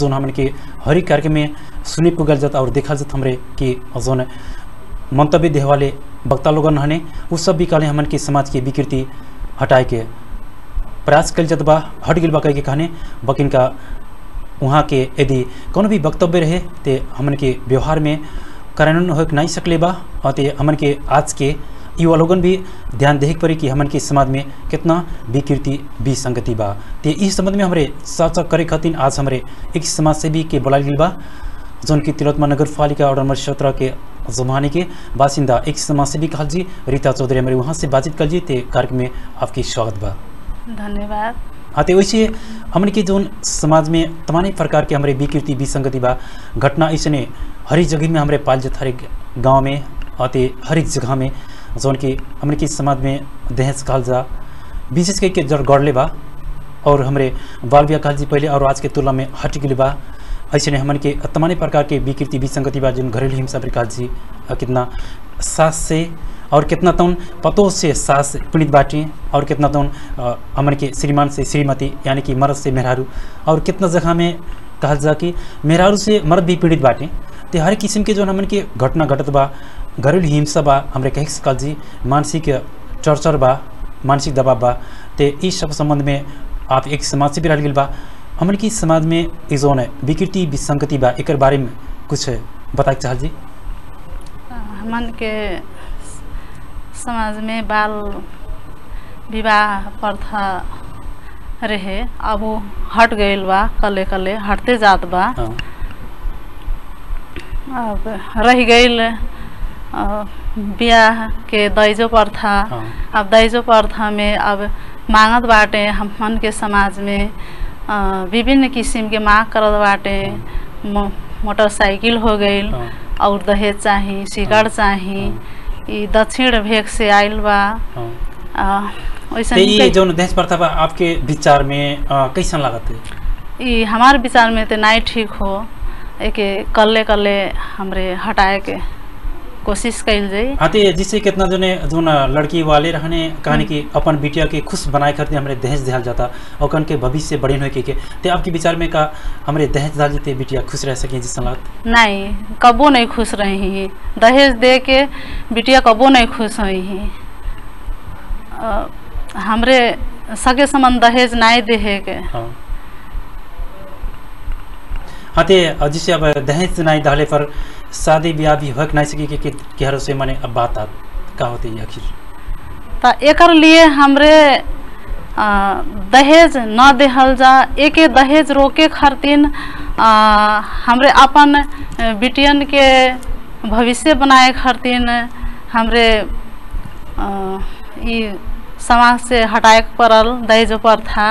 जोन हमन के हर एक कार्यक्रम में सुने पुगल जाता और देखल जाता हमरे कि जोन मंतव्य देहे वाले वक्ता लोगन हने उ सब भी कहले हमन के समाज के विकृति हटाए के प्रयास कल जात बा हट गिल बा कह के कहने बकिन का वहाँ के यदि कोनो भी वक्तव्य रहे ते हमन के व्यवहार में कार्यान्वयन हो नहीं सकले बा और ते हमन के आज के युवा लोगन भी ध्यान देहे के पड़ी कि हमन के समाज में कितना विकृति विसंगति बा ते इस संबंध में हमरे चर्चा करे खातिर आज हमरे एक समाज सेवी के बुलाल गइल बा जौन की तिलोत्मा नगर पालिका और नंबर सत्रह के जुमानी के बासिंदा एक समाज सेवी कहल जी रीता चौधरी हमारे वहाँ से बातचीत कल जी ते कार्यक्रम में आपकी स्वागत बा धन्यवाद हाँ तो वैसे हमन के जोन समाज में तमाम प्रकार के हमारे विकृति विसंगति बा घटना ऐसने हर एक जगह में हमारे पाल जात हर एक गाँव में अते हर एक जगह में जोन की हमन के समाज में दहेज कहल जा विशेष करके जड़ गढ़ले बा और हमारे बाल विवाह कहल जी पहले और आज के तुलना में हट गई बा ऐसे हमन के तमाम प्रकार के विकृति विसंगति बा जिन घरेलू हिंसा पर कहल जी अ, कितना सास से और कितना तौन पतों से सास पीड़ित बाटी और कितना तौन अ, हमन के श्रीमान से श्रीमती यानी कि मर्द से मेहरारू और कितना जगह में कहल जा कि मेहरारू से मर्द भी पीड़ित बाटे ते हर किस्म के जो हमन के घटना घटत बा घरेलू हिंसा बा हमरे कह सकल जी मानसिक टर्चर बा मानसिक दबाव बा ते इस सब संबंध में आप एक समाज से भी रह गेल बा हमन की समाज में ई जोन है विकृति विसंगति बा एकर बारे में कुछ बताए चाहल जी हमन के समाज में बाल विवाह प्रथा रहे अब वो हट गईल बा कले कले हटते जात बा हाँ अब रह गईल अ, बियाह के दहेजो प्रथा हाँ अब दहेजो प्रथा में अब मांगत बाटे हमन के समाज में अ, विभिन्न किस्म के मांग करत बाटे मो- मोटरसाइकिल हो गईल हाँ और दहेज चाही सिगड़ चाही ई दक्षिण भेग से आइल बा हाँ अ, वैसन ते ये कई- जो दहेज प्रथा बा आपके विचार में अ, कैसन लागत है ई हमार विचार में तो नहीं ठीक हो एके कल्ले कल्ले हमरे हटाए के कोशिश कइल जाई हाँ ते जिससे कितना जने जोन लड़की वाले रहने कहानी कि अपन बिटिया के खुश बनाए खातिर हमरे दहेज दिहल जाता और कन के भविष्य बढ़िन होए के के ते आपके विचार में का हमरे दहेज दाल जेते बिटिया खुश रह सके जिस लागत नहीं कबो नहीं खुश रही दहेज दे के बिटिया कबो नहीं खुश हुई अ, हमरे सगे संबंध दहेज नहीं देहे के हाँ हाँ ते अ, जिससे अब दहेज नहीं डाले पर शादी ब्याह भी हो नहीं सके कि केहरो से माने अब बात आ का होती है आखिर तो एकर लिए हमरे अ, दहेज न देहल जा एके दहेज रोके खातिर अ, हमरे अपन अ, बिटियन के भविष्य बनाए खातिर हमरे अ, ई समाज से हटाए के पड़ल दहेज प्रथा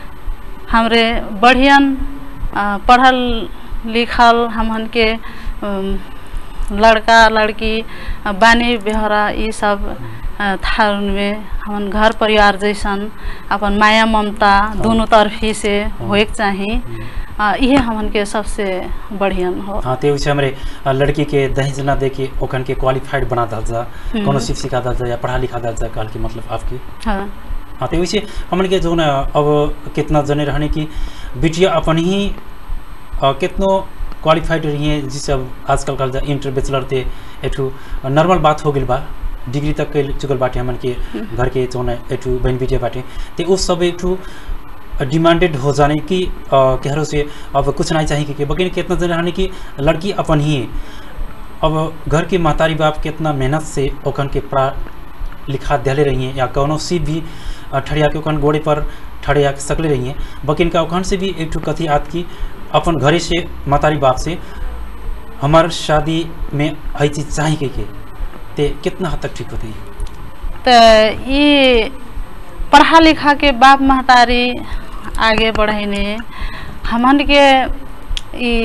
हमरे बढ़ियन अ, पढ़ल लिखल हमन के अम, लड़का लड़की अ, बानी बेहरा ई सब अ, था में हमन घर परिवार जैसन अपन माया ममता दोनों तरफी से होए के चाही अ, इहे हमन के सबसे बढ़ियन हो हाँ ते उसे हमरे अ, लड़की के दहेज ना दे के ओखन के क्वालिफाइड बना दल जा हम्म। कोनो शिव सिखा दल जा या पढ़ा लिखा दल जा कहल के मतलब आपकी हाँ हाँ तो वैसे हमन के जो न अब कितना जने रहने की बिटिया अपन ही अ, कितनो क्वालिफाइड रही है जिससे अब आजकल कल जा इंटर बैचलर ते एठू नॉर्मल बात हो गई बा डिग्री तक के चुकल बाटे हमन के घर के जो न एठू बहन बिटिया बाटे ते उस सब एठू डिमांडेड हो जाने की अ, केहरो से अब कुछ नहीं चाहिए कि बकिन कितना जने रहने की लड़की अपन ही अब घर के महतारी बाप कितना मेहनत से ओखन के पढ़ा लिखा दिले रही हैं या कौनो सी भी अ, ठड़िया के ओखन गोड़े पर ठड़िया के सकले रही हैं बकिन का ओखन से भी एक ठो कथी आत की अपन घरे से महतारी बाप से हमार शादी में हई चीज चाहिए के, के ते कितना हद तक ठीक होती है तो ये पढ़ा लिखा के बाप महतारी आगे बढ़ेने हमन के ई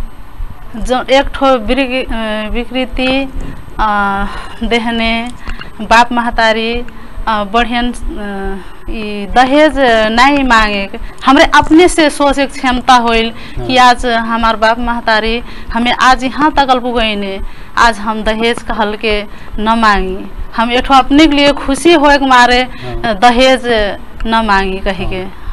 जो एक ठो विकृ- अ, विकृति अ, देहने बाप महतारी अ, बढ़ियन अ, ई दहेज नहीं मांगे के। हमरे अपने से सोचे के क्षमता होइल कि आज हमार बाप महतारी हमें आज यहाँ तक पुगैने आज हम दहेज कहल के न मांगी हम एठो अपने के लिए खुशी होए के मारे हाँ। दहेज न मांगी कही के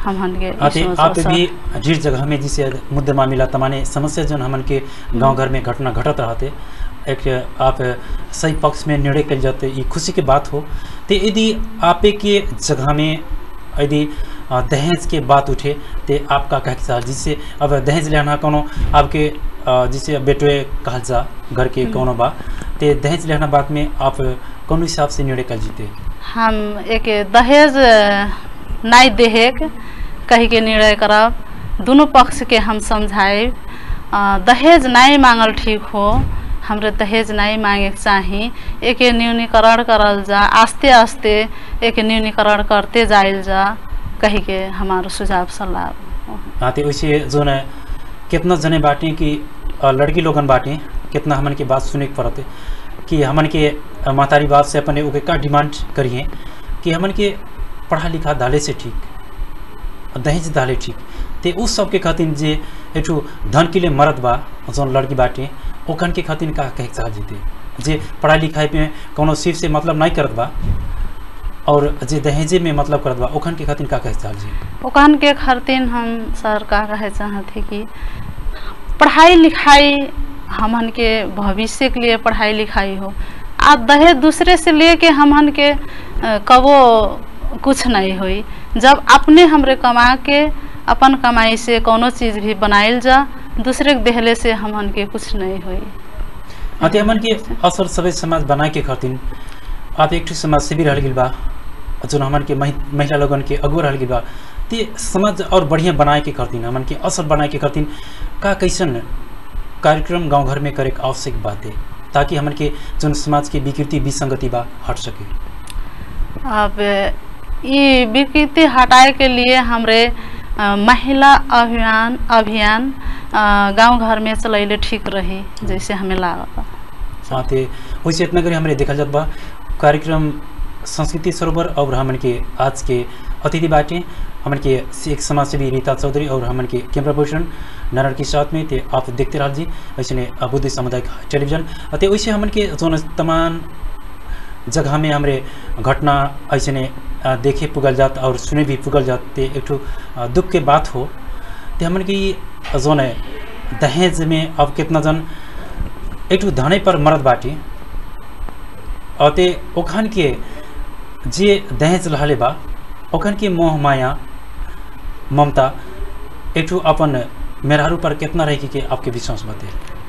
हमन के आते इसमें आप सर- भी ढेर जगह में जिसे मुद्दे मामला तमाने समस्या जो हमन के गांव घर में घटना घटत रहते एक आप सही पक्ष में निर्णय कर जाते ये खुशी की बात हो तो यदि आपे के जगह में यदि अ, दहेज के बात उठे तो आपका कह के साथ जिससे अब दहेज लेना कोनो आपके अ, जिसे बेटवे कहल जा घर के कोनो बा ते दहेज लेना बात में आप कौन हिसाब से निर्णय कर जीते हम एक दहेज नहीं देहेक कही के निर्णय करब दोनों पक्ष के हम समझाए दहेज नहीं मांगल ठीक हो हमरे दहेज नहीं मांगे के चाही एक न्यूनीकरण करल जा आस्ते आस्ते एक न्यूनीकरण करते जाइल जा कही के हमारो सुझाव सलाह हाँ तो वैसे जो न कितना जने बाटे कि अ, लड़की लोगन बाटे कितना हमन के बात सुने के पड़ते कि हमन के अ, महतारी बात से अपने ओके का डिमांड करिए कि हमन के पढ़ा लिखा दाले से ठीक दहेज दाले ठीक ते उस सब के खातिर जे एठू धन के लिए मरद बा जौन लड़की बाटे ओखन के खातिर का कहे के चाह जीते जे पढ़ाई लिखाई में कोनो सिर्फ से मतलब नहीं करत बा और जे दहेजे में मतलब करत बा ओखन के खातिर का कहे के चाह जी ओकन के खातिर हम सर का कहे चाहते कि पढ़ाई लिखाई हमन के भविष्य के लिए पढ़ाई लिखाई हो आ दहेज दूसरे से लेके हमन के अ, कबो कुछ नहीं होई जब अपने हमरे कमा के अपन कमाई से कोनो चीज़ भी बनाइल जा दूसरे के देहले से हमन के कुछ नहीं होई अते हमन के असर सबै समाज बनाए के खातिर आप एक ठो समाज सेवी रह गेल बा जोन हमन के महि- महिला लोगन के अगुआ रह गेल बा ते समाज और बढ़िया बनाए के खातिर हमन के असर बनाए के खातिर का कैसन कार्यक्रम गांव घर में करे के आवश्यक बात है ताकि हमन के जोन समाज के विकृति विसंगति बा हट सके अब ये विकृति हटाए के लिए हमरे अ, महिला अभियान अभियान गांव घर में चलैले ठीक रही जैसे हमें लागत साथे वैसे इतना करी हमरे देखल जात बा कार्यक्रम संस्कृति सरोवर और हमन के आज के अतिथि बाटे हमन के एक समाज सेवी रीता चौधरी और हमन के कैमरा पर्सन नारायण के साथ में ते आप देखते रह जी वैसे ने बुद्धि सामुदायिक टेलीविजन ते वैसे हमन के जोन तमाम जगह में हमरे घटना ऐसे ने अ, देखे पुगल जात और सुने भी पुगल जात ते एक ठो अ, दुख के बात हो ते हमन की जोन है दहेज में अब कितना जन एक ठो धने पर मरद बाटी अते ओखन के जे दहेज रहले बा ओखन के मोह माया ममता एक ठो अपन मेहरारू पर कितना रहे के आपके विश्वास बते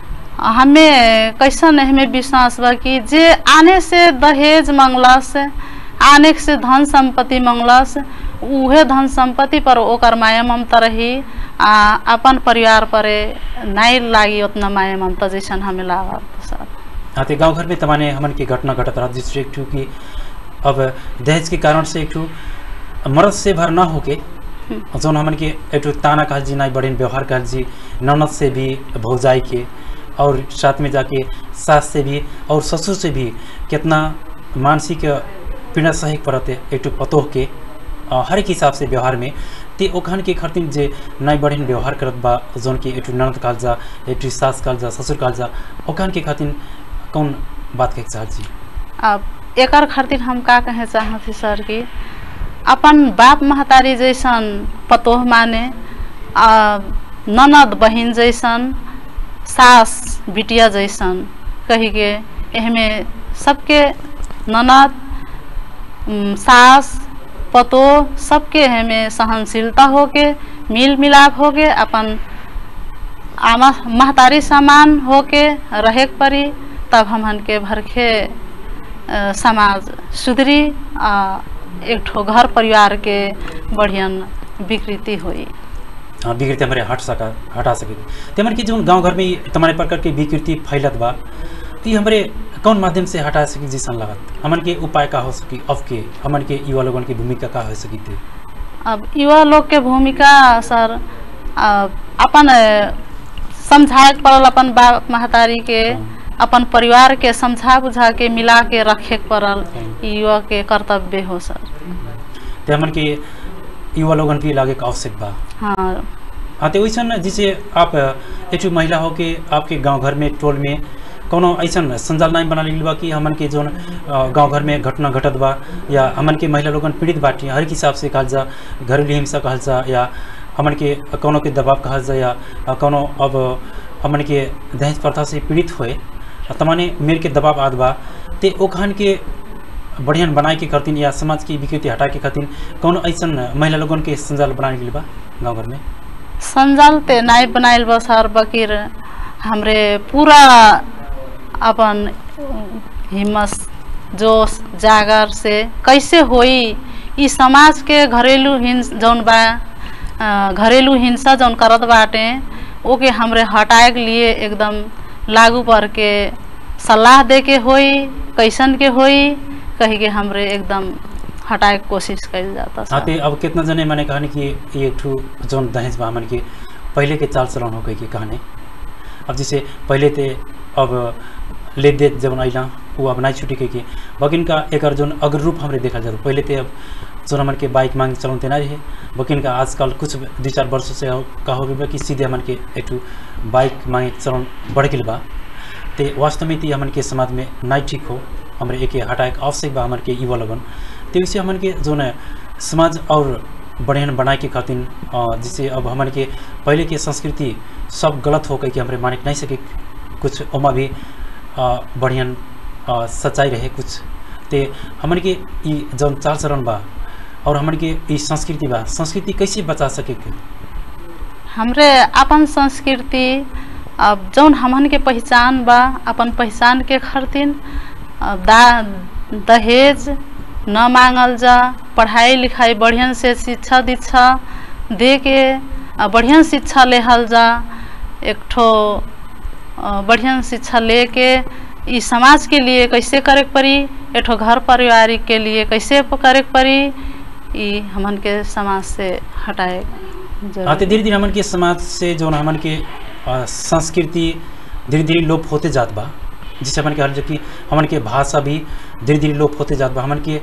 हमें कैसन हमें विश्वास बा कि जे आने से दहेज मंगलस आने से धन संपत्ति मंगलस उहे धन संपत्ति पर ओकर माया ममता रही आ अपन परिवार पर नहीं लागी उतना माया ममता जैसन हमें लागत सर हाँ तो गाँव घर में तमाने हमन के घटना घटत रहा जिससे एक ठो कि अब दहेज के कारण से एक ठो मर्द से भर ना होके जौन हमन के एक ठो ताना कहल जी नाई बड़े व्यवहार कहल जी ननद से भी भौजाई के और साथ में जाके सास से भी और ससुर से भी कितना मानसिक पीड़ा सही पड़ते एक ठो पतोह के अ, हर एक हिसाब से व्यवहार में ते ओखन के खातिर जे नाई बढ़िन व्यवहार करत बा जौन की एक ठो ननद कहल जा एक ठो सास कहल जा ससुर कहल जा ओखन के खातिर कौन बात के चाहत जी अब एकर खातिर हम का कहे चाहत सर कि अपन बाप महतारी जैसन पतोह माने आ ननद बहिन जैसन सास बिटिया जैसन कही के एहमे सबके ननद उम, सास पतोह सबके हमें सहनशीलता होके मिल मिलाप होके अपन आमा महतारी समान होके रहे के पड़ी तब हमन के भरखे अ, समाज सुधरी आ एक ठो घर परिवार के बढ़ियन विकृति हुई हाँ विकृति हमारे हट सका हटा सके ते हमारे की जो गांव घर में ई तमारे प्रकार के विकृति फैलत बा तो ये हमारे कौन माध्यम से हटा सकी जैसन लागत हमन के उपाय का हो सकी अब के हमन के युवा लोगन की भूमिका का हो सकी थे अब युवा लोग के भूमिका सर अ, अपन अ, समझाए के पड़ल अपन बाप महतारी के हाँ। अपन परिवार के समझा बुझा के मिला के रखे के पड़ल हाँ। ई युवा के कर्तव्य हो सर ते हमन के युवा लोगन भी लागे के आवश्यक बा हाँ हाँ तो वैसन जैसे आप एक ठो महिला हो के आपके गांव घर में टोल में कोनो ऐसन संजाल नहीं बना लिल बा कि हमन के जोन अ, गांव घर में घटना घटत बा या हमन के महिला लोगन पीड़ित बाटी हर एक हिसाब से कहल जा घरेलू हिंसा कहल जा या हमन के कोनो के दबाव कहल जा या अ, कोनो अब हमन के दहेज प्रथा से पीड़ित होए तमाने मेर के दबाव आद बा ते ओखान के बढ़िया बनाए के खातिर या समाज की विकृति हटा के खातिर कौन ऐसन महिला लोगन के संजाल बनाने के लिए बा गाँव घर में संजाल ते नाई बनाइल बा सर बकीर हमरे पूरा अपन हिम्मत जोश जागर से कैसे होई ई समाज के घरेलू हिंस जौन बा अ, घरेलू हिंसा जौन करत बाटे ओके हमरे हटाए के लिए एकदम लागू पर के सलाह दे के होई कैसन के होई कही के हमरे एकदम हटाए के कोशिश कइल जाता हाँ सर ते अब कितना जने मैंने कहानी कि ये एक ठू जौन दहेज बा हमन के पहले के चाल चलन हो गई के कहानी अब जैसे पहले ते अब ले दे जब अला वो अब नहीं छुटी के बकिन का एक जोन अग्र रूप हमरे देखा जाता पहले ते अब जोन हमन के बाइक मांग चलन ते नहीं रहे बकिन का आजकल कुछ दो चार वर्षों से का हो गई बा कि सीधे हमन के एक ठू बाइक मांगे चलन बढ़ गई बा ते वास्तव में ती हमन के समाज में नहीं ठीक हो हमरे एक हटाए के आवश्यक बा हमन के युवा लगन ते वैसे हमन के जो न समाज और बढ़िया बनाए के खातिर अ, जैसे अब हमन के पहले के संस्कृति सब गलत हो गई कि हमरे माने के नहीं सके कुछ ओमा भी अ, बढ़िया अ, सच्चाई रहे कुछ ते हमन के ई जौन चाल चरण बा और हमन के ई संस्कृति बा संस्कृति कैसे बचा सके के हमरे अपन संस्कृति अब जौन हमन के पहचान बा अपन पहचान के खातिर अब दा दहेज न मांगल जा पढ़ाई लिखाई बढ़िया से शिक्षा दीक्षा दे के आ बढ़िया शिक्षा लेहल जा एक ठो अ, बढ़िया शिक्षा लेके ई समाज के लिए कैसे करे के पड़ी एक ठो घर परिवार के लिए कैसे करे के पड़ी ई हमन के समाज से हटाए जरूरी हाँ तो धीरे धीरे हमन के समाज से जो न हमन के अ, संस्कृति धीरे धीरे लोप होते जात बा जिससे हमन के हर जगह हमन के भाषा भी धीरे धीरे लोप होते जात बा हमन के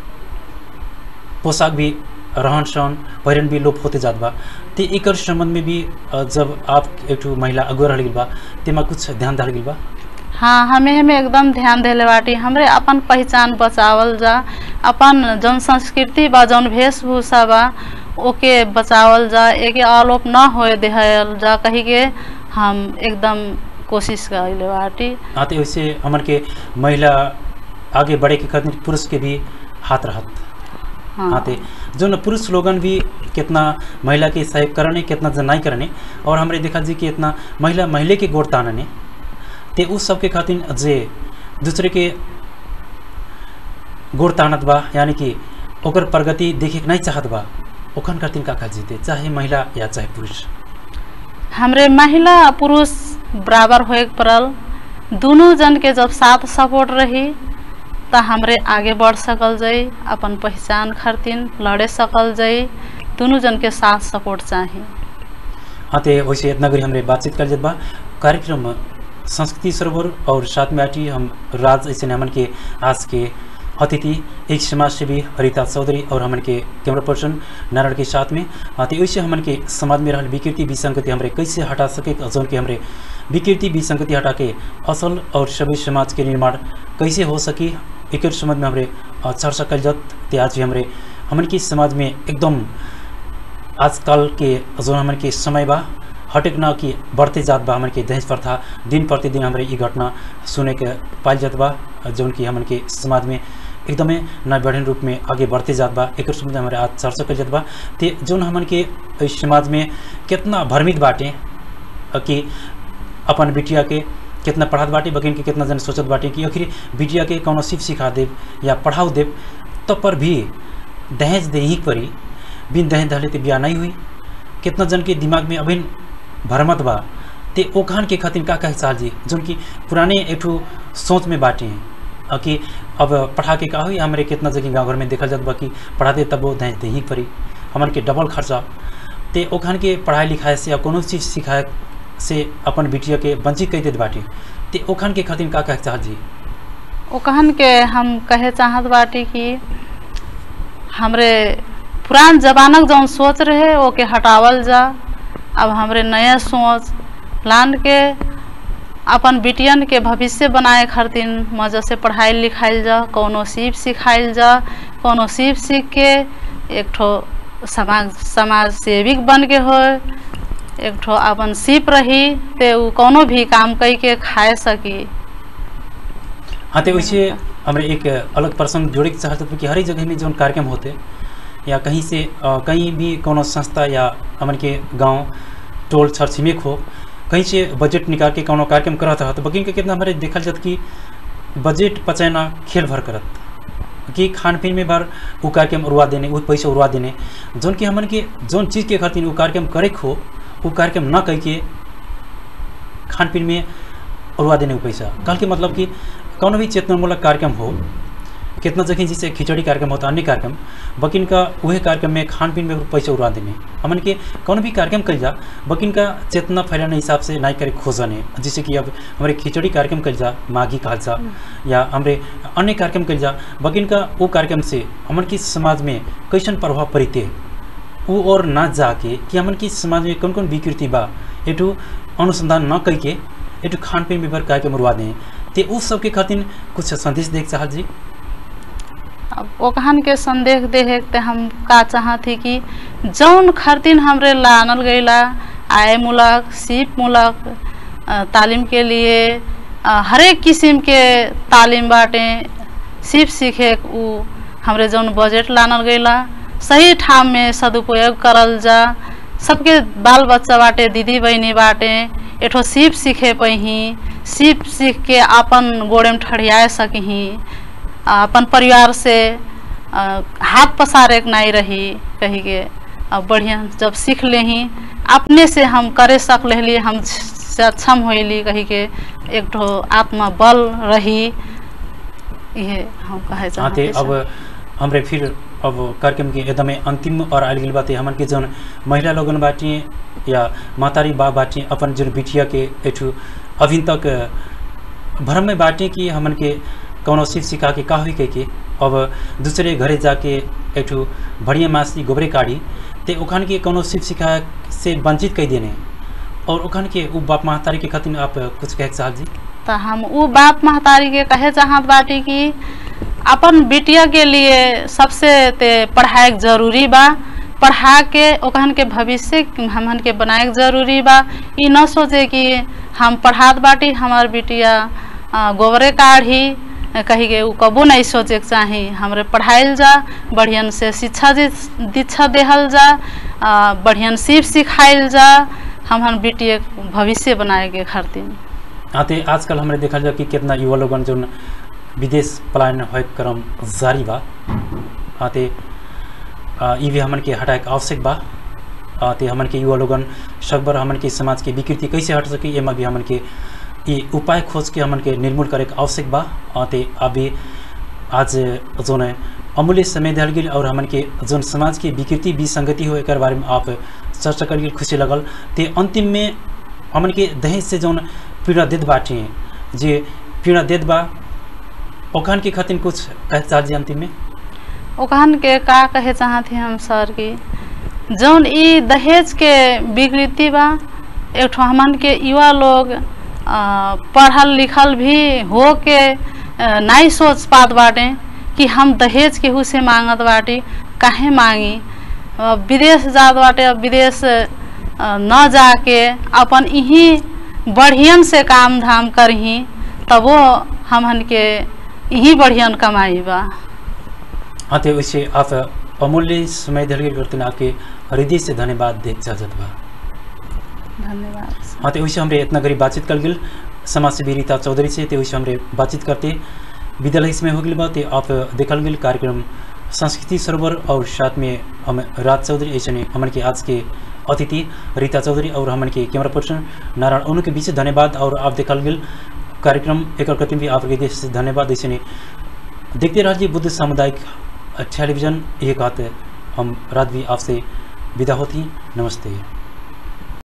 पोशाक भी रहन सहन पहिरन भी लोप होते जात बा ते एकर संबंध में भी अ, जब आप एक ठो महिला अगुआ रह गई बा तेमा कुछ ध्यान दल गई बा हाँ हमें हमें एकदम ध्यान देले बाटी हमरे अपन पहचान बचावल जा अपन जौन संस्कृति बा जौन वेशभूषा बा ओके बचावल जा एके आलोप न होए देहल जा कही के हम एकदम कोशिश कइले बाटी हाँ तो वैसे हमन के महिला आगे बढ़े के खातिर पुरुष के भी हाथ रहत हाँ हाँ ते जो न पुरुष लोगन भी कितना महिला के सहयोग करने कितना जन नहीं करने और हमरे देखा जी कि इतना महिला महिले के गोड़ तानने ते उस सब के खातिर जे दूसरे के गोड़ तानत बा यानी कि ओकर प्रगति देखे के नहीं चाहत बा ओखन खातिर का का जीते चाहे महिला या चाहे पुरुष हमरे महिला आ पुरुष बराबर होए के पड़ल दोनों जन के जब साथ सपोर्ट रही त हमरे आगे बढ़ सकल जाई अपन पहचान खातिर लड़े सकल जाई दोनों जन के साथ सपोर्ट चाही हाँ ते वैसे इतना गरी हमरे बातचीत कर जात बा कार्यक्रम संस्कृति सरोवर और साथ में आटी हम राज ऐसे हमन के आज के अतिथि एक समाज सेवी हरिता चौधरी और हमन के कैमरा पर्सन नारायण के साथ में हाँ तो वैसे हमन के समाज में रहल विकृति विसंगति हमरे कैसे हटा सके जौन के हमरे विकृति विसंगति हटा के असल और सभी समाज के निर्माण कैसे हो सकी एक संबंध में हमरे अ, चर्चा कल जत ते आज भी हमरे हमन के समाज में एकदम आजकल के जो हमन के समय बा हटेक न कि बढ़ते जात बा हमन के दहेज प्रथा दिन प्रतिदिन हमरे ई घटना सुने के पाइल जात बा जौन कि हमन के समाज में एकदमै न बढ़िन रूप में आगे बढ़ते जात बा एक संबंध में हमारे आज चर्चा कल जात बा ते जौन हमन के इस समाज में कितना भ्रमित बाटे अ, कि अपन बिटिया के कितना पढ़ात बाटे बकिन के कितना जन सोचत बाटे कि आखिर बिटिया के कौनो सिर्फ सिखा देव या पढ़ाओ देव तब पर भी दहेज दे ही परी बिन दहेज धले ते ब्याह नहीं हुई कितना जन के दिमाग में अभिन भरमत बा ते ओखान के खातिर का कहे चाह जी जौन कि पुराने एक ठो सोच में बाटे हैं अ, कि अब पढ़ा के का हुई हमारे कितना जगह गाँव घर में देखल जात बा कि पढ़ाते तब वो दहेज दे ही परी हमन के डबल खर्चा ते ओखान के पढ़ाई लिखाई से या कोनो चीज सिखाए से अपन बिटिया के वंचित कह देत बाटे ते ओखान के खातिर का कहे चाह जी ओ कहन के हम कहे चाहत बाटी कि हमरे पुरान जमानक जौन सोच रहे ओके हटावल जा अब हमरे नया सोच लान के अपन बिटियन के भविष्य बनाए खातिर मजा से पढ़ाई लिखाइल जा कोनो सीप सिखाइल जा कोनो सीप सीख के एक ठो समाज समाज सेविक बन के हो एक ठो अपन सीप रही ते उ कोनो भी काम कई के खाए सकी हाँ तो वैसे हमारे एक अलग प्रसंग जोड़े के चाहते थे कि हर एक जगह में जो कार्यक्रम होते या कहीं से अ, कहीं भी कोनो संस्था या हमन के गांव टोल छर छिमेक हो कहीं से बजट निकाल के कोनो कार्यक्रम करत रहा तो बकिन के कितना हमारे देखल जात कि बजट पचाना खेल भर करत कि खान पीन में बार वो कार्यक्रम उड़वा देने वो पैसा उड़वा देने जोन कि हमन के जोन चीज़ के खातिर वो कार्यक्रम करे के हो वो कार्यक्रम न कह के खान पीन में उड़वा देने को पैसा कल के मतलब कि कौन भी चेतनामूलक कार्यक्रम हो कितना जगह जैसे खिचड़ी कार्यक्रम होता अन्य कार्यक्रम बकिन का वही कार्यक्रम में खान पीन में पैसा उड़ा देने हमन के कौन भी कार्यक्रम कल जा बकिन का चेतना फैलाने हिसाब से नहीं करे खोजने जैसे कि अब हमारे खिचड़ी कार्यक्रम कल जा माघी कहल जा या हमारे अन्य कार्यक्रम कल जा बकिन का वो कार्यक्रम से हमन की समाज में कैसन प्रभाव पड़ते वो और ना जाके कि हमन की समाज में कौन कौन विकृति बा एटू अनुसंधान न करके एटू खान पीन विभाग कार्यक्रम उड़वा दें ते उस सबके खातिर कुछ संदेश देख चाहत जी अब ओकहन के संदेश देहे ते हम का चाहती कि जौन खरतिन हमरे लानल गईला आय मूलक सीप मूलक अ, तालीम के लिए अ, हरेक किस्म के तालीम बाटे सीप सीखे उ हमरे जौन बजट लानल गईला सही ठाम में सदुपयोग करल जा सबके बाल बच्चा बाटे दीदी बहनी बाटे एठो सीप सीखे पही सीप सीख के अपन गोड़े में ठड़िया सकही आ, अपन परिवार से आ, हाथ पसारे के नहीं रही कही के अब बढ़िया जब सीख लेही अपने से हम करे सक लेली हम से अक्षम होली कही के एक ठो आत्मा बल रही ये हम कहे हाँ चाहते ते अब हमरे फिर अब कार्यक्रम के एकदमै अंतिम और आयल गेल बाटे हमन के जौन महिला लोगन बाटी या मातारी बा बाटी अपन जौन बिटिया के एठू अभी तक भ्रम में बाटे कि हमन के कौनो सीख सिखा के का हुई कह के अब दूसरे घरे जाके एठू बढ़िया मासी गोबरे काढ़ी ते ओखन के कौनो सीख सिखा से वंचित कह देने और ओखन के उ बाप महतारी के खातिर आप कुछ कहे साहब जी तो हम उ बाप महतारी के कहे चाहत बाटी कि अपन बिटिया के लिए सबसे ते पढ़ाई जरूरी बा पढ़ा के ओकहन के भविष्य हमन के बनाए के जरूरी बा ई न सोचे कि हम पढ़ात बाटी हमार बिटिया अ, गोबरे काढ़ी अ, कही के उ कबो नहीं सोचे के चाही हमरे पढ़ाइल जा बढ़ियन से शिक्षा दि- दीक्षा देहल जा अ, बढ़ियन सीप सिखाइल जा हमन बिटिया के भविष्य बनाए के खातिर आते आजकल हमरे देखल जा कि कितना युवा लोगन जो विदेश पलायन होए के क्रम जारी बा आते आ, ई भी हमन के हटाए के आवश्यक बा आते हमन के युवा लोगन सकबर हमन के समाज के विकृति कैसे हट सके एमा भी हमन के ई उपाय खोज के हमन के निर्मूल करे के आवश्यक बा आते अभी आज जोन अमूल्य समय दिल गेल और हमन के जोन समाज के विकृति विसंगति हो एकर बारे में आप चर्चा कर गेल खुशी लगल ते अंतिम में हमन के दहेज से जौन पीड़ा देत बाटे जे पीड़ा देत बा ओखन के खातिर कुछ कहे चाह जी अंतिम में ओकहन के का कहे चाहत हम सर की जौन ई दहेज के विकृति बा एक ठो हमन के युवा लोग अ, पढ़ल लिखल भी हो के अ, नहीं सोच पात बाटे कि हम दहेज केहू से मांगत बाटी काहे मांगी अ, विदेश जात बाटे अब विदेश अ, न जाके अपन यहीं बढ़ियन से काम धाम करही तबो हमन के यहीं बढ़ियन कमाई बा हाँ तो वैसे आप अमूल्य समय दिल गेल करते आपके हृदय से धन्यवाद देख चाहत बा धन्यवाद हाँ तो वैसे हमरे इतना गरीब बातचीत कर गेल समाज सेवी रीता चौधरी से तो वैसे हमरे बातचीत करते विद्यालय इसमें हो गई बा ते आप देखल गेल कार्यक्रम संस्कृति सरोवर और साथ में हम राज चौधरी ऐसे हमन के आज के अतिथि रीता चौधरी और हमन के कैमरा पर्सन नारायण उन्हों के बीच धन्यवाद और आप देखल गेल कार्यक्रम एक प्रति भी आप हृदय से धन्यवाद ऐसे देखते रहिए बुद्ध सामुदायिक टेलीविजन ये कहते हम रात भी आपसे विदा होती नमस्ते